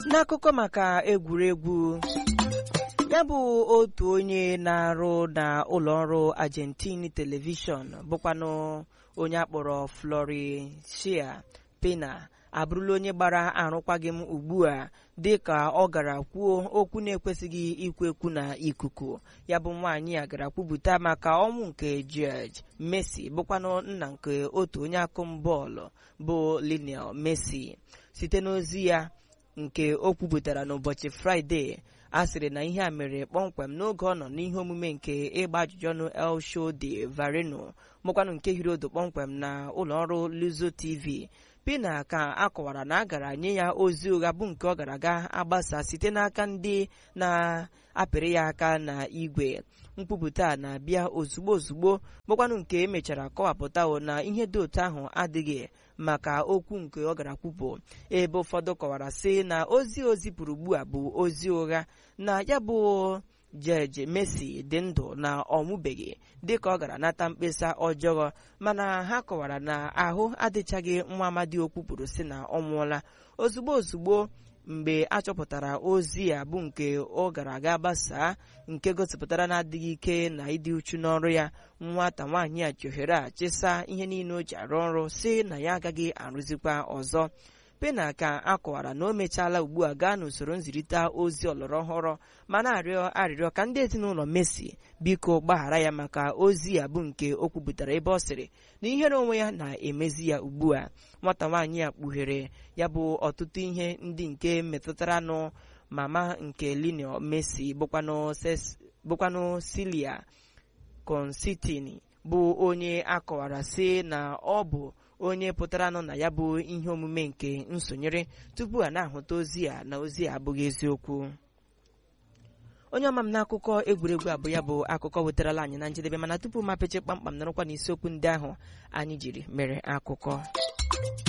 n'akụkọ maka egwuregwu ya bụ otu onye na-arụ na ụlọọrụ Argentine telivishọn bụkwanụ onye akpọrọ Florencia Pena abụrụla onye gbara arụkwaghịm ugbu a dị ka ọ gara kwuo okwu na-ekwesịghị ikwu ekwu na ikuku ya bụ nwaanyị a gara kwupụta maka ọnwụ nke George Messi bụkwanụ nna nke otu onye akụm bọọlụ bụ Lionel Messi site n'ozi ya nke o kwupụtara n'ụbọchị Fraịde a sịrị na ihe a mere kpọmkwem n'oge ọ nọ n'ihe omume nke ịgba ajụjụ ọnụ El Show de Vareno mụkwanụ nke hiri odo kpọmkwem na ụlọọrụ Luzo TV Pina ka a kọwara na a gara nye ya ozi ụgha bụ nke ọ gara ga agbasa site n'aka ndị na-apịrị ya aka na igwe nkwupụta a na-abịa ozugbo ozugbo bụkwanụ nke emechara kọwapụta na ihe dị otu ahụ adịghị maka okwu nke ọ gara kwupụ ebe ụfọdụ kọwara sị na ozi o zipụrụ ugbu a bụ ozi ụgha na ya bụ George Messi dị ndụ na ọ nwụbeghị dịka ọ gara nata mkpesa ọjọọ mana ha kọwara na ahụ adịchaghị nwa amadi okwu kwuru sị na ọ nwụọla ozugbo ozugbo mgbe a chọpụtara ozi a bụ nke ọ gara aga gbasaa nke gosipụtara na-adịghị ike na ịdị uchu n'ọrụ ya nwata nwaanyị a ji ohere a chịsa ihe niile o ji arụ ọrụ si na ya agaghị arụzikwa ọzọ Pena ka a kọwara na o mechaala ugbu a gaa n'usoro nzirịta ozi ọlọrọ ọhụrụ ma na-arịọ arịrịọ ka ndị ezinụlọ Messi biko gbaghara ya maka ozi a bụ nke o kwupụtara ebe ọ sịrị na ihere onwe ya na-emezi ya ugbu a nwata nwaanyị a kpughere ya bụ ọtụtụ ihe ndị nke metụtara nụ mama nke Lionel Messi bụkwanụ Celia Constantine bụ onye akọwara sị na ọ bụ onye pụtara nọ na ya bụ ihe omume nke nsonyere tupu a na-ahụta ozi a na ozi a abụghị eziokwu onye ọma m n'akụkọ egwuregwu abụ ya bụ akụkọ wetarala anyị na njedebe mana tupu mapeche kpamkpam nọrọkwa n'isiokwu ndị ahụ anyị jiri mere akụkọ